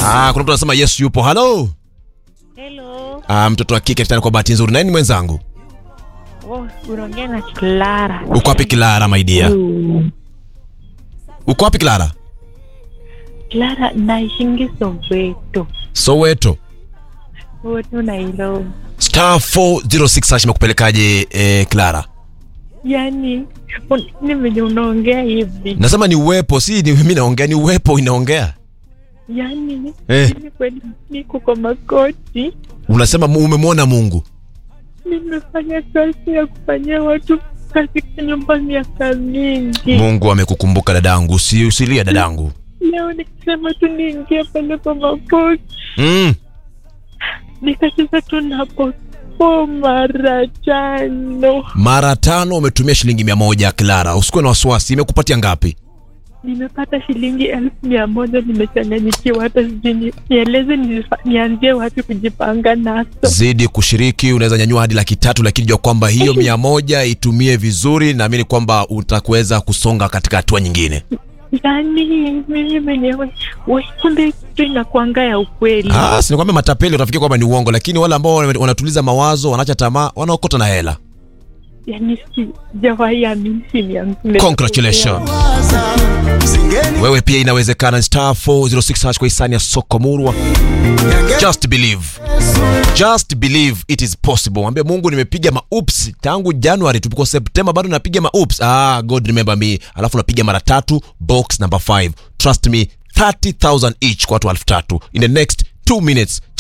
Ah, kuna mtu anasema Yesu yupo. Halo. Hello. Ah, mtoto wa kike tena kwa bahati nzuri. Nani mwenzangu? Oh, unaongea na Clara. Uko wapi Clara my dear? Mm. Uko wapi Clara? Clara naishingi Soweto. Soweto. Soweto Nairobi. Star 406 hash imekupelekaje eh, Clara? Yaani un- ni venye unaongea hivi. Nasema ni uwepo, si ni mimi naongea, ni uwepo inaongea. Yaani Eh. mimi kweli niko kwa makoti. Unasema mu- umemwona Mungu. Nimefanya kazi ya kufanyia watu katika nyumba miaka mingi. Mungu amekukumbuka dadangu, usi, usilia dadangu. Leo nikisema tu niingie pale kwa makoti Mm. nikacheza tu napo po mara tano. Mara tano umetumia shilingi mia moja Clara, usikuwe na wasiwasi. Imekupatia ngapi? Nimepata shilingi elfu mia moja. Nimechanganyikiwa, hata sijui ni- nieleze nifa- nianzie wapi kujipanga nazo. Zidi kushiriki, unaweza nyanyua hadi laki tatu, lakini jua kwamba hiyo mia moja itumie vizuri. Naamini kwamba utakuweza kusonga katika hatua nyingine. Yani mimi mwenyewe we, kumbe kitu inakwanga ya ukweli. Ah, si nikwambia matapeli utafikia kwamba ni uongo, lakini wale ambao wana- wanatuliza mawazo, wanaacha tamaa, wanaokota na hela. Yani sijawahi amini simu yangu. Congratulations. Wewe pia inawezekana. Star 406 hash kwa hisani ya soko murwa. Just believe. Just believe it is possible. Mwambie Mungu nimepiga maups tangu January tuko September bado napiga maups. Ah, God remember me. Alafu napiga mara tatu box number 5. Trust me 30,000 each kwa watu elfu tatu in the next 2 minutes.